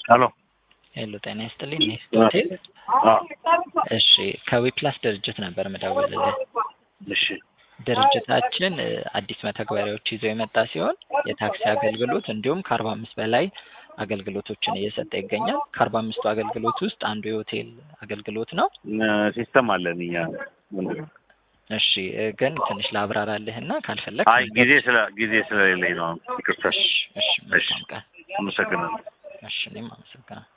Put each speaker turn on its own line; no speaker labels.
ሄሎ
ሄሎ ጤና ይስጥልኝ ኔክስት ሆቴል እሺ ከዊፕላስ ድርጅት ነበር ምደውልልህ
እሺ
ድርጅታችን እ አዲስ መተግበሪያዎች ይዞ የመጣ ሲሆን የታክሲ አገልግሎት እንዲሁም ከአርባ አምስት በላይ አገልግሎቶችን እየሰጠ ይገኛል ከአርባ አምስቱ አገልግሎት ውስጥ አንዱ የሆቴል አገልግሎት ነው
ሲስተም አለን እኛ ምንድን ነው?
እሺ እ ግን ትንሽ ላብራራልህ እና ካልፈለግ
አይ ጊዜ ስለ ጊዜ ስለሌለኝ ነው ይቅርታ
እሺ እሺ መልካም ቀን
አመሰግናለሁ
እሺ እኔም አመሰግናለሁ